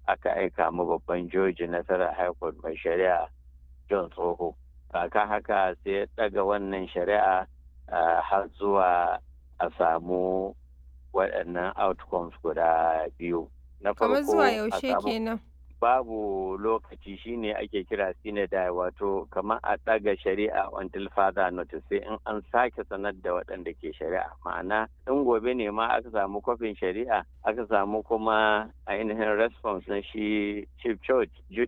aka aika mu babban joji nasarar high court mai shari'a john tsoho kaka haka sai ya ɗaga wannan shari'a har zuwa a samu waɗannan outcomes guda biyu na Kamar zuwa a yaushe samu- kenan? babu lokaci shine ake kira sinadai wato kamar a ɗaga shari'a until further notice sai in an sake sanar da waɗanda ke shari'a ma'ana in gobe ne ma aka samu kwafin shari'a aka samu kuma ainihin response na shi chief judge